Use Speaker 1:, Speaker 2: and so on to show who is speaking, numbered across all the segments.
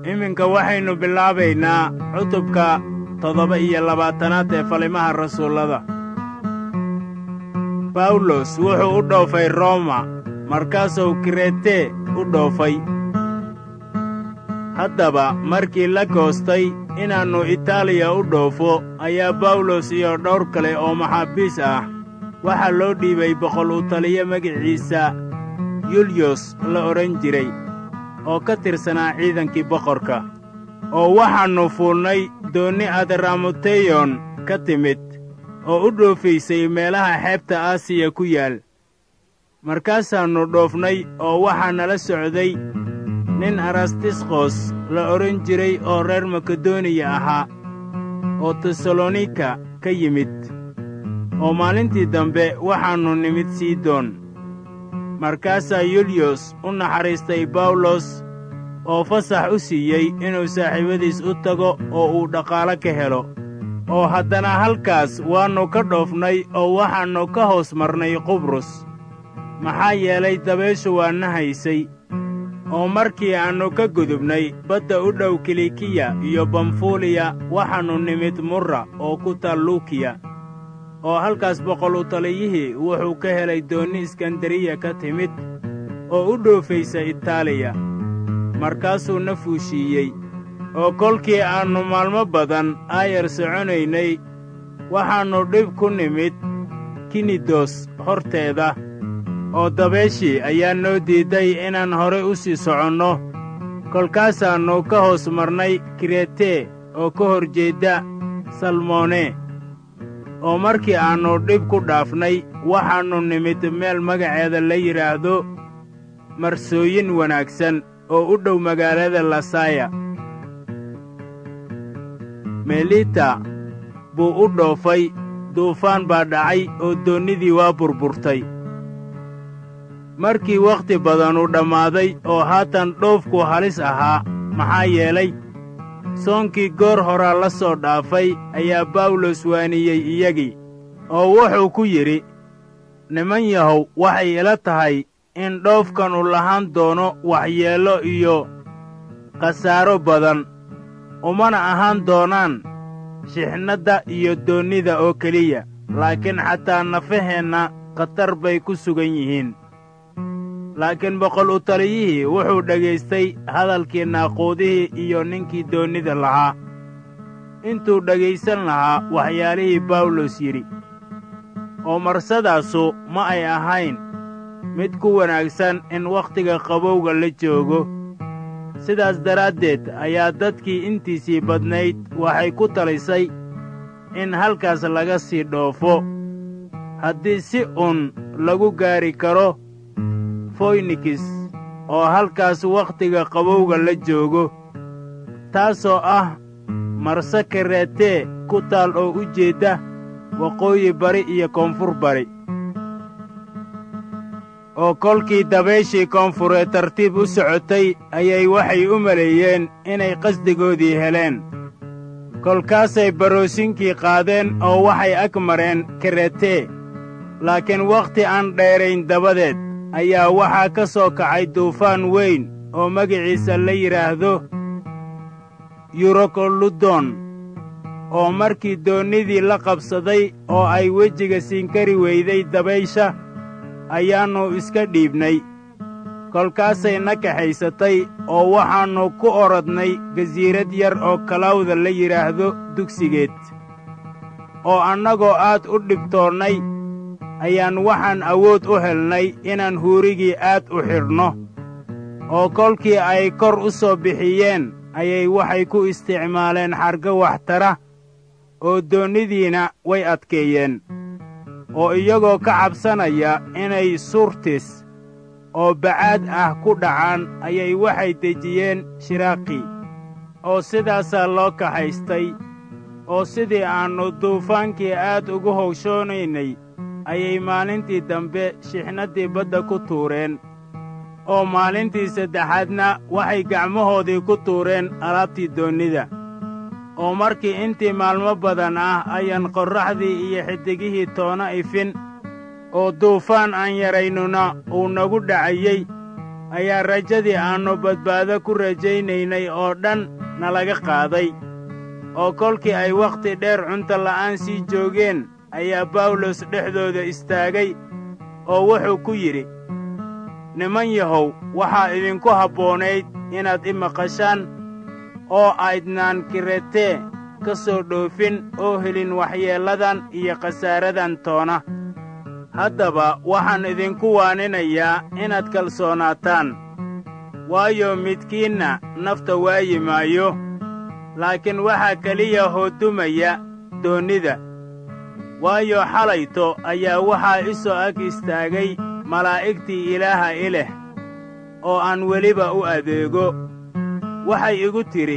Speaker 1: iminka waxaynu bilaabaynaa cutubka toddoba iyo labaatanaad ee falimaha rasuullada bawlos wuxuu u dhoofay roma markaasuu kirete u dhoofay haddaba markii la goostay inaannu itaaliya u dhoofo ayaa bawlos iyo dhowr kale oo maxaabiis ah waxaa loo dhiibay boqol u taliyo magiciisa yulyos la odhan jiray oo ka tirsanaa ciidankii boqorka oo waxaannu fuulnay doonni adramoteyon ka timid oo u dhoofaysay meelaha xeebta aasiya ku yaal markaasaannu dhoofnay oo waxaa nala socday nin arastisqos la odhan jiray oo reer makedoniya ahaa oo tesalonika ka yimid oo maalintii dambe waxaannu nimid sidon markaasaa yulyos u naxariistay bawlos oo fasax u siiyey inuu saaxiibadiis u tago oo uu dhaqaalo ka helo oo haddana halkaas waannu ka dhoofnay oo waxaannu ka hoos marnay qubrus maxaa yeelay dabayshu waa na haysay oo markii aannu ka gudubnay badda u dhow kilikiya iyo bamfuliya waxaannu nimid murra oo ku taal luukiya oo halkaas boqol u taliyihii wuxuu ka helay doonni iskandariya ka timid oo u dhoofaysa itaaliya markaasuu na fuushiiyey oo kolkii aannu maalmo badan aayar soconaynay waxaannu dhib ku nimid kinidos horteeda oo dabeeshii ayaa noo diidday inaan horay u sii soconno kolkaasaannu ka hoos marnay kirete oo ka hor jeedda salmone oo markii aannu dhib ku dhaafnay waxaannu nimid meel magaceeda la yidhaahdo marsooyin wanaagsan oo u dhow magaalada lasaya melita buu u dhoofay duufaan baa dhacay oo doonnidii waa burburtay markii wakhti badanu dhammaaday oo haatan dhoofku halis ahaa maxaa yeelay soonkii goor horaa la soo dhaafay ayaa bawlos waaniyey iyagii oo wuxuu ku yidhi niman yahow waxay ila tahay in dhoofkanu lahaan doono waxyeello iyo khasaaro badan umana ahaan doonaan shixnadda iyo doonnida oo keliya laakiin xataa nafaheenna khatar bay ku sugan yihiin laakiin boqol u taliyihii wuxuu dhegaystay hadalkii naaquudihii iyo ninkii doonnida lahaa intuu dhegaysan lahaa waxyaalihii bawlos yidhi oo marsadaasu ma ay ahayn mid ku wanaagsan in wakhtiga qabowga la joogo sidaas daraaddeed ayaa dadkii intiisii badnayd waxay ku talisay in halkaas laga sii dhoofo haddii si un lagu gaari karo foynikis oo halkaas wakhtiga qabowga la joogo taasoo ah marse kareetee ku taal oo u jeedda waqooyi bari iyo koonfur bari oo kolkii dabayshii koonfureed tartiib u socotay ayay waxay u maleeyeen inay qasdigoodii heleen kolkaasay baroosinkii qaadeen oo waxay ag mareen karetee laakiin wakhti aan dheerayn dabadeed ayaa waxaa ka soo kacay duufaan weyn oo magiciisa la yidhaahdo yurokoludon oo markii doonnidii la qabsaday oo ay wejiga siinkari weyday dabaysha ayaannu iska dhiibnay kolkaasay na kaxaysatay oo waxaannu ku orodnay gasiirad yar oo kalawda la yidhaahdo dugsigeed oo annagoo aad u dhibtoonnay ayaan waxaan awood u helnay inaan huurigii aad u xidhno oo kolkii ay kor u soo bixiyeen ayay waxay ku isticmaaleen xargo waxtara oo doonnidiina way adkeeyeen oo iyagoo ka cabsanaya inay surtis oo bacaad ah ku dhacaan ayay waxay dejiyeen shiraaqii oo sidaasaa loo kaxaystay oo sidii aannu duufaankii aad ugu howshoonaynay ayay maalintii dambe shixnaddii badda ku tuureen oo maalintii saddexaadna waxay gacmahoodii ku tuureen alaabtii doonnida oo markii intii maalmo badan ah ayaan qorraxdii iyo xiddigihii toona ifin oo duufaan aan yaraynuna uu nagu dhacayey ayaa rajadii aannu badbaado ku rajaynaynay oo dhan nalaga qaaday oo kolkii ay wakhti dheer cunto la'aan sii joogeen ayaa bawlos dhexdooda istaagay oo wuxuu ku yidhi niman yahow waxaa idinku habboonayd inaad i maqashaan oo aydnaan kiretee ka soo dhoofin oo helin waxyeelladan iyo khasaaradan toona haddaba waxaan idinku waaninayaa inaad kalsoonaataan waayo midkiinna nafta waayi maayo laakiin waxaa keliya hoodumaya doonnida waayo xalayto ayaa waxaa i soo ag istaagay malaa'igtii ilaaha i leh oo aan weliba u adeego waxay igu tidhi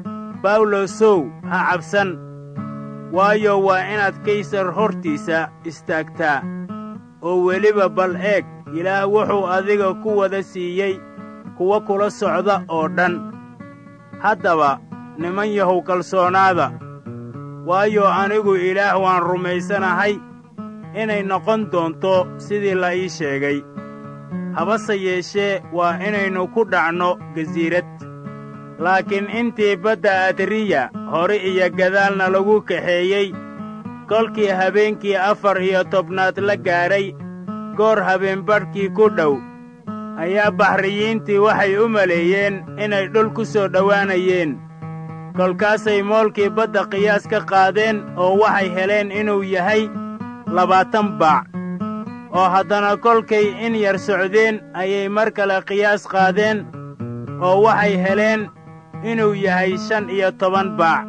Speaker 1: bawlosow ha cabsan waayo waa inaad kaysar hortiisa istaagtaa oo weliba bal eeg ilaah wuxuu adiga ku wada siiyey kuwa kula socda oo dhan haddaba niman yahow kalsoonaada waayo anigu ilaah waan rumaysanahay inay noqon doonto sidii la ii sheegay habase yeeshee waa inaynu ku dhacno gasiirad laakiin intii badda adriya hore iyo gadaalna lagu kaxeeyey kolkii habeenkii afar iyo tobnaad la gaadhay goor habeenbadhkii ku dhow ayaa baxriyiintii waxay u maleeyeen inay dhul ku soo dhowaanayeen kolkaasay moolkii badda qiyaas ka qaadeen oo waxay heleen inuu yahay labaatan baac oo haddana kolkay in yar socdeen ayay mar kale qiyaas qaadeen oo waxay heleen inuu yahay shan iyo toban baac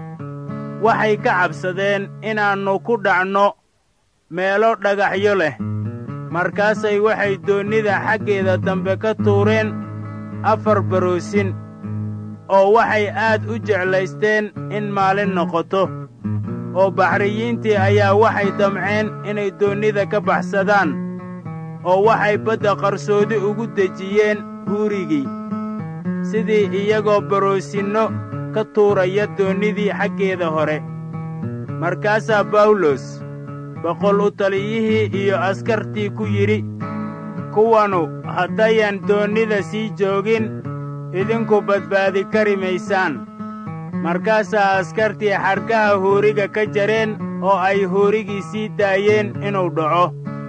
Speaker 1: waxay ka cabsadeen inaannu ku dhacno meelo dhagaxyo leh markaasay waxay doonnida xaggeeda dambe ka tuureen afar baroosin oo waxay aad u jeclaysteen in maalin noqoto oo baxriyiintii ayaa waxay damceen inay doonnida ka baxsadaan oo waxay badda qarsoodi ugu dejiyeen huurigii sidii iyagoo baroosinno ka tuuraya doonnidii xaggeeda hore markaasaa bawlos boqol u taliyihii iyo askartii ku yidhi kuwanu haddayan doonnida sii joogin idinku badbaadi kari maysaan markaasaa askartii xadhkaha hooriga ka jareen oo ay hoorigii sii daayeen inuu dhaco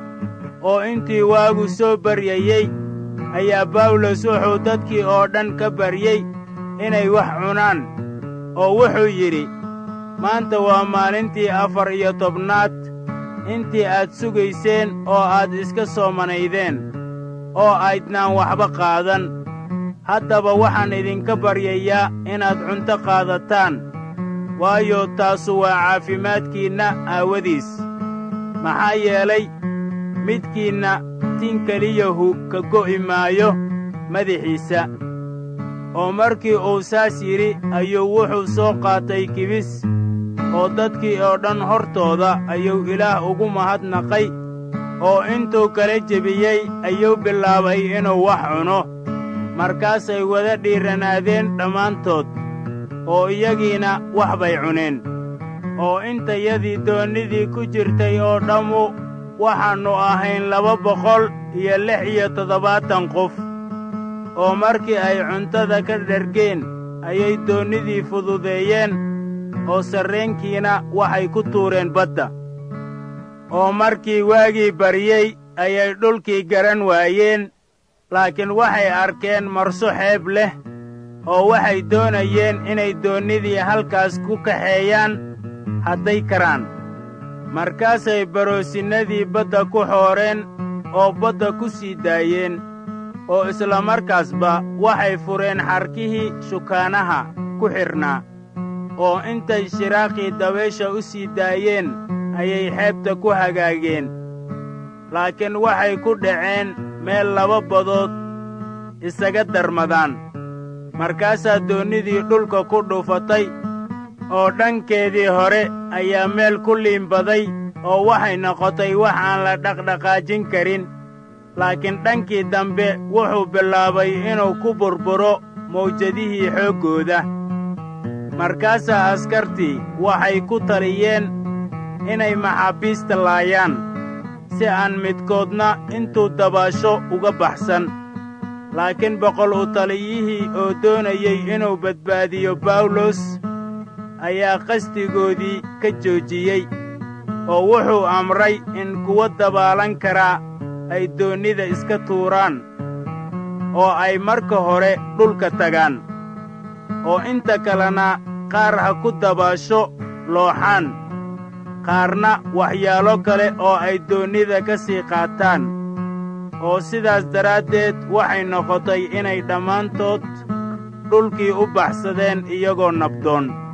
Speaker 1: oo intii waagu soo baryayey ayaa bawlos wuxuu dadkii oo dhan ka baryey inay wax cunaan oo wuxuu yidhi maanta waa maalintii afar iyo tobnaad intii aad sugayseen oo aad iska soomanaydeen oo aydnaan waxba qaadan haddaba waxaan idinka baryayaa inaad cunto qaadataan waayo taasu waa caafimaadkiinna aawadiis maxaa yeelay midkiinna tin keliyahu ka go'i maayo madaxiisa oo markii uu saas yidhi ayuu wuxuu soo qaatay kibis oo dadkii oo dhan hortooda ayuu ilaah ugu mahadnaqay oo intuu kala jebiyey ayuu bilaabay inuu wax cuno markaasay wada dhiiranaadeen dhammaantood oo iyagiina wax bay cuneen oo intayadii doonnidii ku jirtay oo dhammu waxaannu ahayn laba boqol iyo lix iyo toddobaatan qof oo markii ay cuntada ka dhergeen ayay doonnidii fududeeyeen oo sarreenkiina waxay ku tuureen badda oo markii waagii baryey ayay dhulkii garan waayeen laakiin waxay arkeen marso xeeb leh oo waxay doonayeen inay doonnidii halkaas ku kaxeeyaan hadday karaan markaasay baroosinnadii badda ku xooreen oo badda ku sii daayeen oo isla markaasba waxay fureen xarkihii shukaanaha ku xidhnaa oo intay shiraaqii dabaysha u sii daayeen ayay xeebta ku hagaageen laakiin waxay ku dhaceen meel laba badood isaga darmadaan markaasaa doonnidii dhulka ku dhuufatay oo dhankeedii hore ayaa meel ku liimbaday oo waxay noqotay wax aan la dhaqdhaqaajin karin laakiin dhankii dambe wuxuu bilaabay inuu ku burburo mawjadihii xooggooda markaasaa askartii waxay ku taliyeen inay maxaabiista laayaan si aan midkoodna intuu dabaasho uga baxsan laakiin boqol u taliyihii oo doonayey inuu badbaadiyo bawlos ayaa qasdigoodii ka joojiyey oo wuxuu amray in kuwa dabaalan karaa ay doonnida iska tuuraan oo ay marka hore dhulka tagaan oo inta kalena qaar ha ku dabaasho looxaan qaarna waxyaalo kale oo ay doonnida ka sii qaataan oo sidaas daraaddeed waxay noqotay inay dhammaantood dhulkii u baxsadeen iyagoo nabdoon